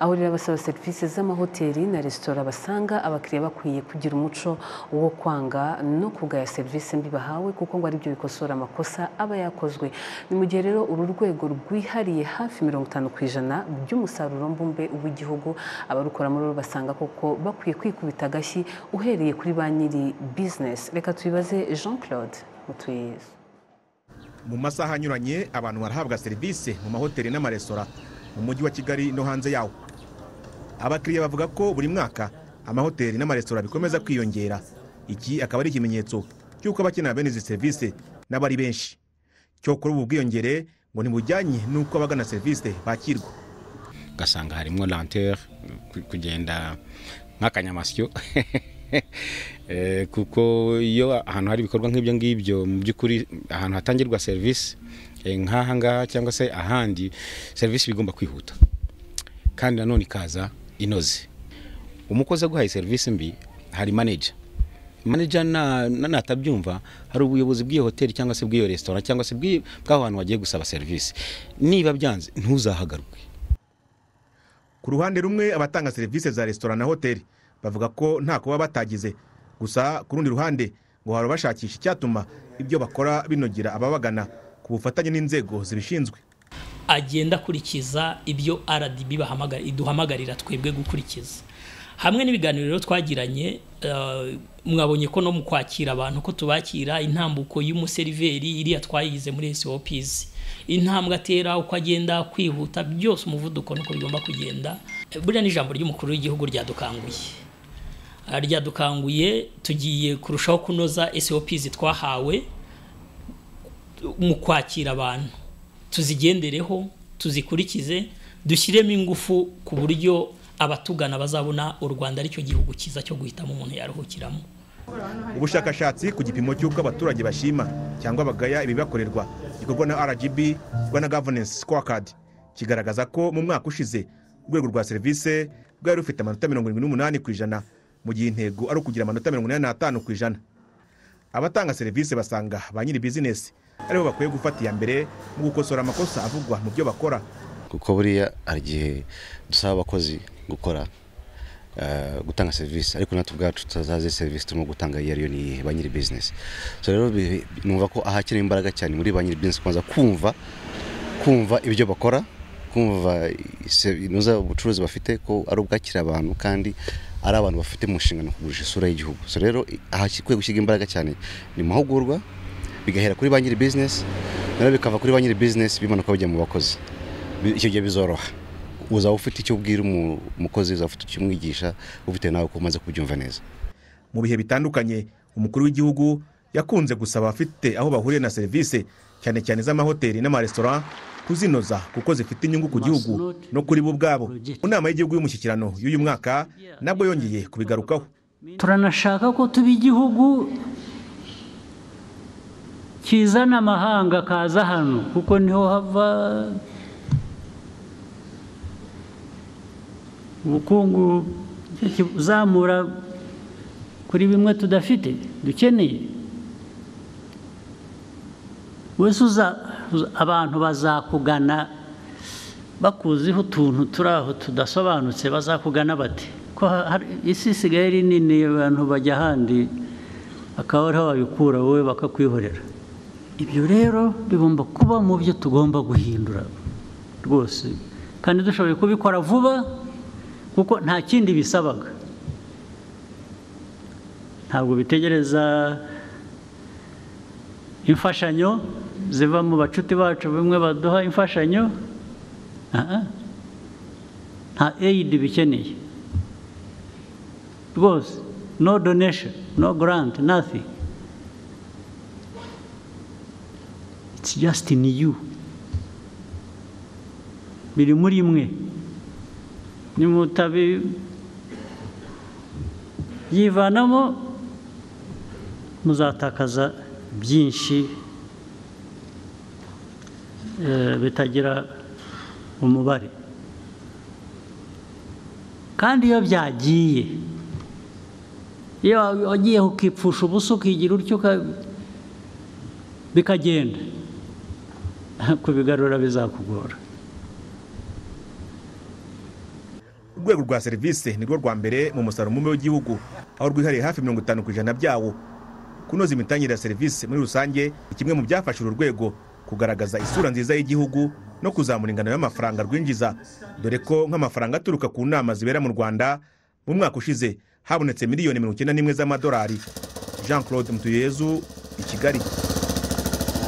aho rero abasaba serivisi z'amahoteli na resitora basanga abakiriya bakwiye kugira umuco wo kwanga no kugaya serivisi mbi bahawe kuko ngo aribyo bikosora amakosa aba yakozwe ni mu gihe rero uru rwego rwihariye hafi mirongo itanu ku ijana by'umusaruro mbumbe w'igihugu abarukora muri basanga koko bakwiye kwikubita agashyi uhereye kuri ba nyiri bizinesi reka tubibaze jean claude mutuyizi mu masaha anyuranye abantu barahabwa serivisi mu mahoteli n'amaresitora mu mujyi wa kigali no hanze yawo abakiriya bavuga ko buri mwaka amahoteli n'amaresitora bikomeza kwiyongera iki akaba ari ikimenyetso cy'uko abakenera bene izi serivisi n'aba ari benshi cyo kuri ubu bwiyongere ngo ntibujyanye n'uko abagana serivisi bakirwa ugasanga harimo lantere kugenda nk'akanyamasyo kuko iyo ahantu hari ibikorwa nk'ibyo ngibyo mu by'ukuri ahantu hatangirwa serivisi nk'aha ngaha cyangwa se ahandi serivisi bigomba kwihuta kandi nanone ikaza inoze umukozi aguhaye serivisi mbi hari maneja maneja natabyumva hari ubuyobozi bw'iyo hoteli cyangwa se bw'iyo resitora cyangwa se bw'aho hantu wagiye gusaba serivisi niba byanze ntuzahagarwe ku ruhande rumwe abatanga serivisi za resitora na hoteli bavuga ko nta kuba batagize gusa ku rundi ruhande ngo hari bashakisha icyatuma ibyo bakora binogera ababagana ku bufatanye n'inzego zibishinzwe agenda akurikiza ibyo rdb iduhamagarira twebwe gukurikiza hamwe n'ibiganiro rero twagiranye mwabonye ko no mu kwakira abantu ko tubakira intambuko y'umuseriveri iriya twayigize muri sopizi intambwe atera uko agenda kwihuta byose umuvuduko nuko bigomba kugenda buriya ni ijambo ry'umukuru w'igihugu ryadukanguye ryadukanguye tugiye kurushaho kunoza sopizi twahawe mu kwakira abantu tuzigendereho tuzikurikize dushyiremo ingufu ku buryo abatugana bazabona u rwanda aricyo gihugu cyiza cyo guhitamo umuntu yaruhukiramo ubushakashatsi ku gipimo cy'uko abaturage bashima cyangwa bagaya ibibakorerwa gikorwa na rgb rwanda governance scorecard kigaragaza ko mu mwaka ushize urwego rwa serivisi rwari rufite amanota mirongo irindwi n'umunani ku ijana mu gihe intego ari ukugira amanota mirongo inani n'atanu ku ijana abatanga serivisi basanga ba nyiri bizinesi aribo bakwiye gufata iya mbere mu gukosora amakosa avugwa mu byo bakora kuko buriya hari igihe dusaba abakozi gukora gutanga serivisi ariko natwe ubwacu tutazaze serivisi turimo gutanga iyo ariyo ni ba nyiri bizinesi rero numva ko ahakenewe imbaraga cyane muri ba nyiri bizinesi kubanza kumva kumva ibyo bakora kumva inoza ubucuruzi bafite ko ari ubwakira abantu kandi ari abantu bafite mu nshingano kugurisha isura y'igihugu so rero ahakwiye gushyirwa imbaraga cyane ni mahugurwa bigahera kuri ba nyiri bizinesi nayo bikava kuri ba nyiri bizinesi bimanuka bijya mu bakozi icyo gihe bizoroha uzaba ufite icyo ubwira umukozi uzaba ufite icyo umwigisha bitewe nawe ko umaze kubyumva neza mu bihe bitandukanye umukuru w'igihugu yakunze gusaba abafite aho bahuriye na serivisi cyane cyane iz'amahoteli n'amaresitora kuzinoza kuko zifite inyungu ku gihugu no kuri bo ubwabo mu nama y'igihugu y'umushyikirano y'uyu mwaka nabwo yongeye kubigarukaho turanashaka ko tuba igihugu kizana amahanga akaza hano kuko niho hava ubukungu uzamura kuri bimwe tudafite dukeneye uza abantu bazakugana bakuziho utuntu turi aho tudasobanutse bazakugana bati ko isi isigaye ari nini abantu bajya ahandi bakaba ariho babikura wowe bakakwihorera ibyo rero bigomba kuba mu byo tugomba guhindura rwose kandi dushoboye kubikora vuba kuko nta kindi bisabaga ntabwo bitegereza imfashanyo ziva mu bacuti bacu bimwe baduha imfashanyo nta eyidi bikeneye rwose no donation no grant nothing it's just in you biri muri mwe ni mutabi yivanamo muzatakaza byinshi bitagira umubare kandi iyo byagiye iyo wagiye ukipfusha ubusa ukigira utyo bikagenda kubigarura bizakugora urwego rwa serivisi ni rwo rwa mbere mu musaruro mumwe w'igihugu aho rwihariye hafi mirongo itanu ku ijana byawo kunoza imitangire ya serivisi muri rusange ni kimwe mu byafasha uru rwego kugaragaza isura nziza y'igihugu no kuzamura ingano y'amafaranga rwinjiza dore ko nk'amafaranga aturuka ku nama zibera mu rwanda mu mwaka ushize habonetse miliyoni mirongo icyenda n'imwe z'amadolari jean claude mutuyezu i kigali